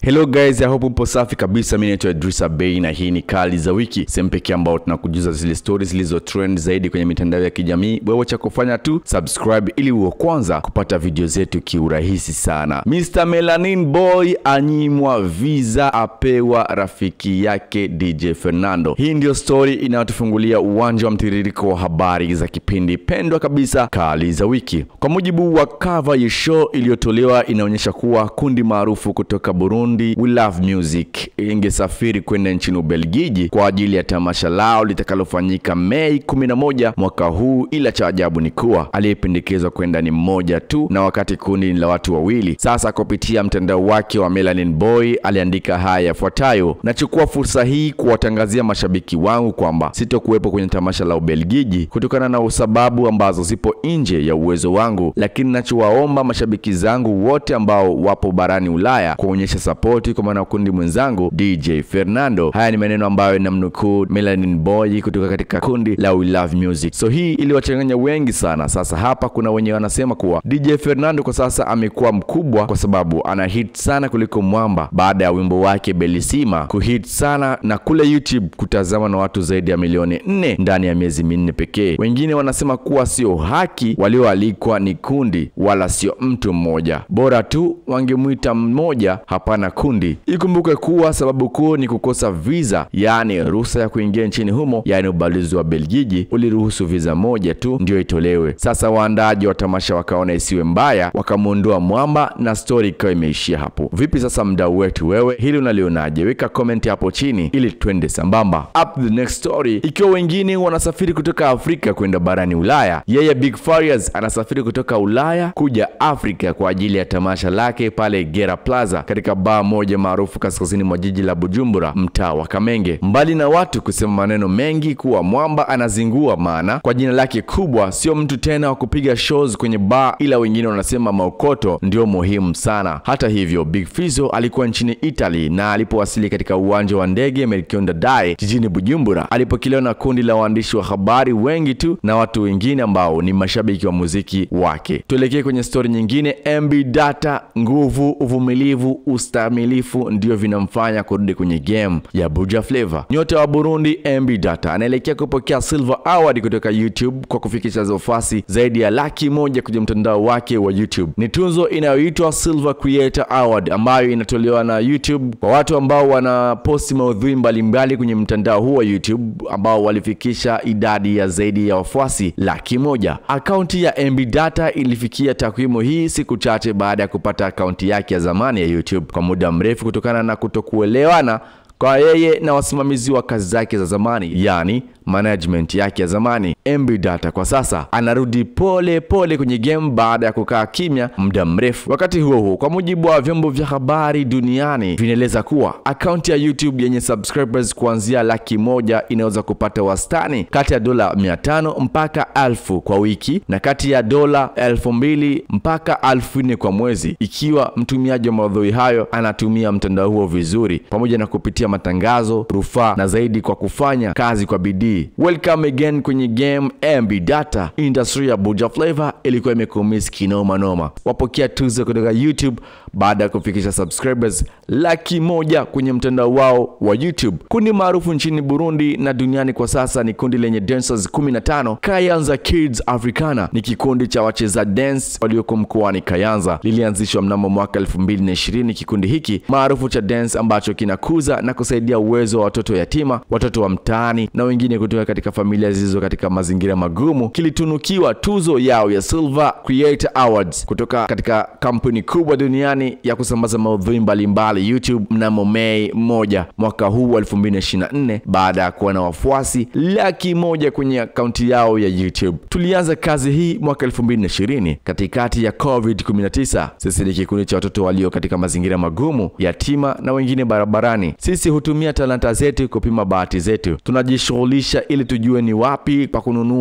Hello guys, I hope upo safi kabisa. Mimi naitwa Idrisa Bey na hii ni Kali za Wiki, sehemu pekee ambao tunakujuza zile stories zilizo trend zaidi kwenye mitandao ya kijamii. Wewe cha kufanya tu subscribe ili uwe kwanza kupata video zetu kiurahisi sana. Mr Melanin Boy anyimwa visa, apewa rafiki yake DJ Fernando. Hii ndio story inayotufungulia uwanja wa mtiririko wa habari za kipindi pendwa kabisa Kali za Wiki. Kwa mujibu wa cover ya show iliyotolewa, inaonyesha kuwa kundi maarufu kutoka Burundi We Love Music ingesafiri kwenda nchini Ubelgiji kwa ajili ya tamasha lao litakalofanyika Mei 11 mwaka huu, ila cha ajabu ni kuwa aliyependekezwa kwenda ni mmoja tu, na wakati kundi ni la watu wawili. Sasa kupitia mtandao wake wa Melanin Boy aliandika haya yafuatayo: nachukua fursa hii kuwatangazia mashabiki wangu kwamba sitokuwepo kwenye tamasha la Ubelgiji kutokana na sababu ambazo zipo nje ya uwezo wangu, lakini nachowaomba mashabiki zangu wote ambao wapo barani Ulaya kuonyesha sapoti kwa mwanakundi mwenzangu DJ Fernando. Haya ni maneno ambayo namnukuu Melanin Boy kutoka katika kundi la We Love Music. So hii iliwachanganya wengi sana. Sasa hapa kuna wenye wanasema kuwa DJ Fernando kwa sasa amekuwa mkubwa kwa sababu ana hit sana kuliko Mwamba baada ya wimbo wake Belisima kuhit sana na kule YouTube kutazama na watu zaidi ya milioni nne ndani ya miezi minne pekee. Wengine wanasema kuwa sio haki, walioalikwa ni kundi wala sio mtu mmoja, bora tu wangemwita mmoja, hapana kundi. Ikumbuke kuwa sababu kuu ni kukosa visa, yaani ruhusa ya kuingia nchini humo, yaani ubalozi wa Belgiji uliruhusu visa moja tu ndio itolewe. Sasa waandaaji wa tamasha wakaona isiwe mbaya, wakamwondoa Mwamba na stori ikawa imeishia hapo. Vipi sasa, mdau wetu, wewe hili unalionaje? Weka comment hapo chini ili twende sambamba. Up the next story, ikiwa wengine wanasafiri kutoka Afrika kwenda barani Ulaya, yeye Big Farious anasafiri kutoka Ulaya kuja Afrika kwa ajili ya tamasha lake pale Gera Plaza katika baa moja maarufu kaskazini mwa jiji la Bujumbura, mtaa wa Kamenge. Mbali na watu kusema maneno mengi kuwa Mwamba anazingua, maana kwa jina lake kubwa sio mtu tena wa kupiga shows kwenye bar, ila wengine wanasema maukoto ndio muhimu sana. Hata hivyo, Big Fizzo alikuwa nchini Italy na alipowasili katika uwanja wa ndege Melchior Ndadaye jijini Bujumbura, alipokelewa na kundi la waandishi wa habari wengi tu na watu wengine ambao ni mashabiki wa muziki wake. Tuelekee kwenye stori nyingine. MB Data, nguvu, uvumilivu, ustamilifu ndio vinamfanya kurudi kwenye game ya Buja Flavor. Nyota wa Burundi MB Data anaelekea kupokea Silver Award kutoka YouTube kwa kufikisha zofasi zaidi ya laki moja kwenye mtandao wake wa YouTube. Ni tunzo inayoitwa Silver Creator Award ambayo inatolewa na YouTube kwa watu ambao wanaposti maudhui mbalimbali kwenye mtandao huu wa YouTube ambao walifikisha idadi ya zaidi ya wafuasi laki moja. Akaunti ya MB Data ilifikia takwimu hii siku chache baada ya kupata akaunti yake ya zamani ya YouTube kwa muda mrefu kutokana na kutokuelewana kwa yeye na wasimamizi wa kazi zake za zamani, yani management yake ya zamani. MB Data kwa sasa anarudi pole pole kwenye game baada ya kukaa kimya muda mrefu. Wakati huo huo, kwa mujibu wa vyombo vya habari duniani vinaeleza kuwa akaunti ya YouTube yenye subscribers kuanzia laki moja inaweza kupata wastani kati ya dola 500 mpaka elfu kwa wiki na kati ya dola elfu mbili mpaka elfu nne kwa mwezi, ikiwa mtumiaji wa maudhui hayo anatumia mtandao huo vizuri, pamoja na kupitia matangazo, rufaa na zaidi kwa kufanya kazi kwa bidii. Welcome again kwenye game MB Data. Industry ya Buja Flavor ilikuwa imekumisi kinoma noma. Wapokea tuzo kutoka YouTube baada ya kufikisha subscribers laki moja kwenye mtandao wao wa YouTube. Kundi maarufu nchini Burundi na duniani kwa sasa ni kundi lenye dancers 15. Kayanza Kids Africana ni kikundi cha wacheza dance walioko mkoani Kayanza. Lilianzishwa mnamo mwaka 2020. Kikundi hiki maarufu cha dance ambacho kinakuza na kusaidia uwezo wa watoto yatima, watoto wa mtaani na wengine kutoka katika familia zilizo katika mazingira magumu kilitunukiwa tuzo yao ya Silver Creator Awards kutoka katika kampuni kubwa duniani ya kusambaza maudhui mbalimbali YouTube mnamo Mei moja mwaka huu wa 2024 baada ya kuwa na wafuasi laki moja kwenye akaunti yao ya YouTube. Tulianza kazi hii mwaka 2020 katikati ya COVID-19. Sisi ni kikundi cha watoto walio katika mazingira magumu, yatima na wengine barabarani. Sisi hutumia talanta zetu kupima bahati zetu. Tunajishughulisha ili tujue ni wapi pa kununua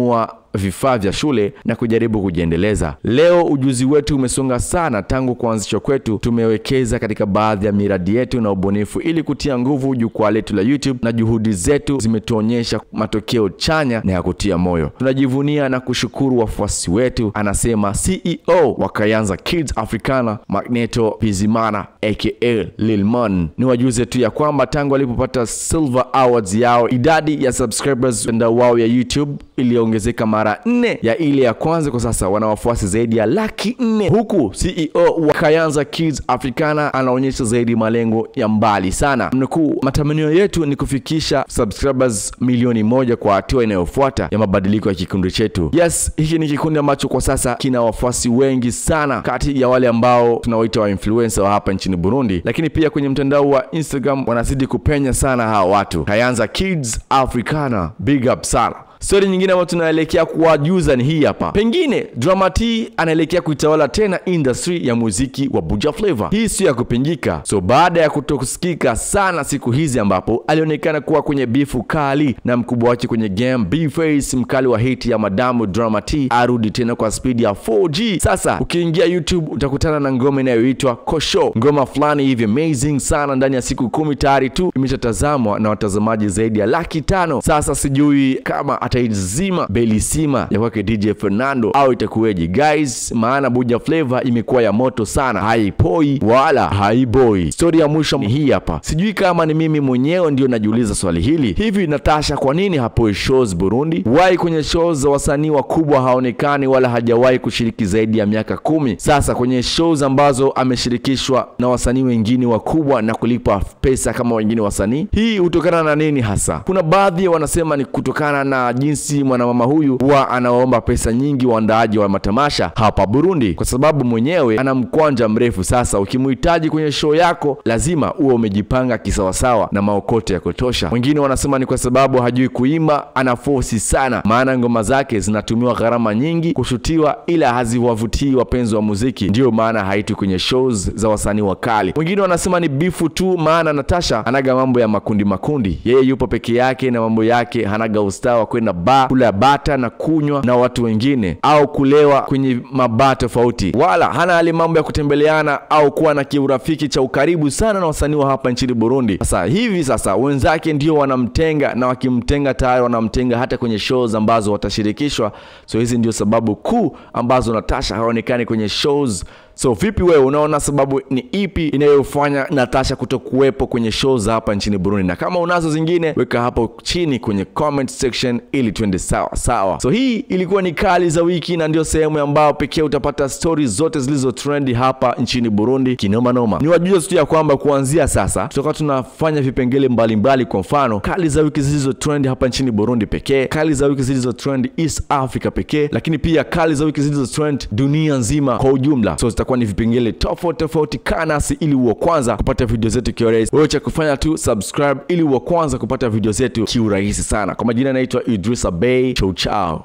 vifaa vya shule na kujaribu kujiendeleza. Leo ujuzi wetu umesonga sana tangu kuanzishwa kwetu. Tumewekeza katika baadhi ya miradi yetu na ubunifu ili kutia nguvu jukwaa letu la YouTube, na juhudi zetu zimetuonyesha matokeo chanya na ya kutia moyo. Tunajivunia na kushukuru wafuasi wetu, anasema CEO wa Kayanza Kids Africana Magneto Bizimana aka Lilmon. Ni wajuze tu ya kwamba tangu walipopata Silver Awards yao idadi ya subscribers mtandao wao ya YouTube iliongezeka mara nne ya ile ya kwanza. Kwa sasa wana wafuasi zaidi ya laki nne huku CEO wa Kayanza Kids Africana anaonyesha zaidi malengo ya mbali sana. Mnukuu, matamanio yetu ni kufikisha subscribers milioni moja kwa hatua inayofuata ya mabadiliko ya kikundi chetu. Yes, hiki ni kikundi ambacho kwa sasa kina wafuasi wengi sana kati ya wale ambao tunawaita wa influencer wa hapa nchini Burundi, lakini pia kwenye mtandao wa Instagram wanazidi kupenya sana hawa watu. Kayanza Kids Africana, big up sana. Stori nyingine ambayo tunaelekea kuwajuza ni hii hapa. Pengine Drama T anaelekea kuitawala tena industry ya muziki wa Buja Flavor. Hii sio ya kupingika. So baada ya kutokusikika sana siku hizi, ambapo alionekana kuwa kwenye bifu kali na mkubwa wake kwenye game B-Face, mkali wa hiti ya madamu Drama T arudi tena kwa spidi ya 4G. Sasa ukiingia YouTube utakutana na ngoma inayoitwa Kosho, ngoma fulani hivi amazing sana. Ndani ya siku kumi tayari tu imeshatazamwa na watazamaji zaidi ya laki tano. Sasa sijui kama ataizima belisima ya kwake DJ Fernando au itakuweje guys, maana Buja Flavor imekuwa ya moto sana, haipoi wala haiboi. Stori ya mwisho ni hii hapa. Sijui kama ni mimi mwenyewe ndio najiuliza swali hili, hivi Natasha kwa nini hapoi shows Burundi? Wahi kwenye shows za wasanii wakubwa haonekani wala hajawahi kushiriki zaidi ya miaka kumi sasa kwenye shows ambazo ameshirikishwa na wasanii wengine wakubwa na kulipa pesa kama wengine wasanii. Hii hutokana na nini hasa? Kuna baadhi wanasema ni kutokana na jinsi mwanamama huyu huwa anawaomba pesa nyingi waandaaji wa matamasha hapa Burundi, kwa sababu mwenyewe ana mkwanja mrefu. Sasa ukimhitaji kwenye show yako lazima uwe umejipanga kisawasawa na maokoto ya kutosha. Wengine wanasema ni kwa sababu hajui kuimba, ana fosi sana, maana ngoma zake zinatumiwa gharama nyingi kushutiwa, ila haziwavutii wapenzi wa muziki, ndiyo maana haitwi kwenye shows za wasanii wakali. Wengine wanasema ni bifu tu, maana Natasha anaga mambo ya makundi makundi, yeye yupo peke yake na mambo yake, hanaga ustaa wa kwenda ba kula bata na kunywa na watu wengine au kulewa kwenye mabaa tofauti, wala hana hali mambo ya kutembeleana au kuwa na kiurafiki cha ukaribu sana na wasanii wa hapa nchini Burundi. Sasa hivi sasa wenzake ndio wanamtenga, na wakimtenga tayari wanamtenga hata kwenye shows ambazo watashirikishwa. So hizi ndio sababu kuu ambazo Natasha haonekani kwenye shows. So vipi wewe unaona sababu ni ipi inayofanya Natasha kutokuwepo kwenye show za hapa nchini Burundi? Na kama unazo zingine weka hapo chini kwenye comment section ili tuende sawa sawa. So hii ilikuwa ni kali za wiki, na ndio sehemu ambayo pekee utapata stori zote zilizo trendi hapa nchini Burundi kinoma noma. Ni wajuze tu ya kwamba kuanzia sasa tutakuwa tunafanya vipengele mbalimbali, kwa mfano kali za wiki zilizo trend hapa nchini Burundi pekee, kali za wiki zilizo trend East Africa pekee, lakini pia kali za wiki zilizo trend dunia nzima kwa ujumla. So zitakuwa ni vipengele tofauti tofauti. Kaa nasi ili uwe kwanza kupata video zetu kiurahisi. Wewe cha kufanya tu subscribe ili uwe kwanza kupata video zetu kiurahisi sana. Kwa majina naitwa Idrisa Bey. Chau chao.